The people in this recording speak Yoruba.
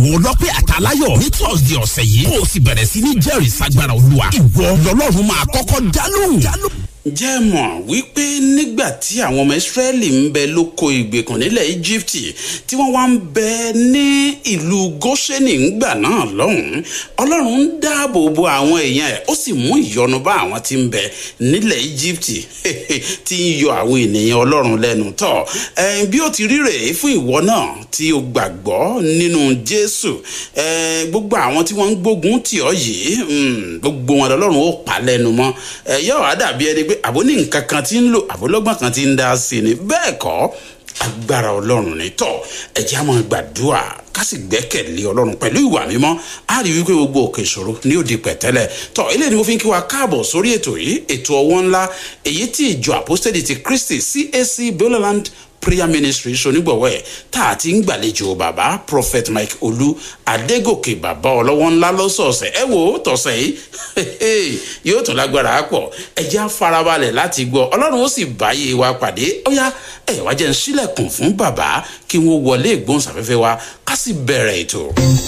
àwọn ọlọ́pẹ́ àtàláyọ̀ ní thursday ọ̀sẹ̀ yìí kó o sì bẹ̀rẹ̀ sí ní jẹ́rìí sagbára olúwa ìwọ lọ́lọ́run máa kọ́kọ́ dá lóhùn. jẹ́ mọ̀ wípé nígbà tí àwọn ọmọ ìsírẹ́lì ń bẹ lóko ìgbèkùn nílẹ̀ íjíbítì tí wọ́n wá ń bẹ ní ìlú gọ́ṣẹ́nì ńgbà náà lọ́hùn-ún ọlọ́run ń dáàbò bo àwọn èèyàn ẹ̀ ó sì mú ìyọnu bá àwọn tí ń bẹ nílẹ̀ íjíbítì tí ń yọ àwọn ènìyàn ọlọ́run lẹ́nu tọ̀ bí ó ti rí rèé fún ìwọ náà tí o gbàgbọ́ nínú jésù gbogbo àwọn tí wọ́n ń gbógun tì ọ́ yìí gbogbo wọn lọ́lọ́run ó pa lẹ́nu mọ́ yóò wá dàbí ẹni pé àbó ní nǹkan kan tí ń lò àbólọ́gbọ̀n kan tí ń dá sí ni bẹ́ẹ̀ kọ́ agbára ọlọ́run ní tọ́ ẹ̀jẹ̀ á máa gbàdúrà ká sì gbẹ́kẹ̀lé ọlọ́run pẹ̀lú ìwà mímọ́ á rí wípé gbogbo òkè ìṣòro ní òde pẹ̀tẹ́lẹ̀ tọ́ eléyìí ni mo fi ń kí wa káàbọ̀ sórí ètò yìí ètò ọwọ́ ńlá èyí tí ìjọ àpọ́sítẹ́lì ti kristi cac bioland prayer ministry ṣonígbọ̀wọ́ ẹ̀ tá a ti ń gbàlejò bàbá prophet mike olú adégòkè bàbá ọlọ́wọ́ ńlá lọ́sọ̀ọ̀sẹ̀ ẹ wò ó tọ̀sẹ̀ yìí yóò tún lágbára pọ̀ ẹ já farabalẹ̀ láti gbọ́ ọlọ́run ó sì báyé wa pàdé ó yá ẹ wá jẹ́ ń sílẹ̀kùn fún bàbá kí wọ́n wọlé ìgbóhùnsáfẹ́fẹ́ wa ká sì bẹ̀rẹ̀ ètò.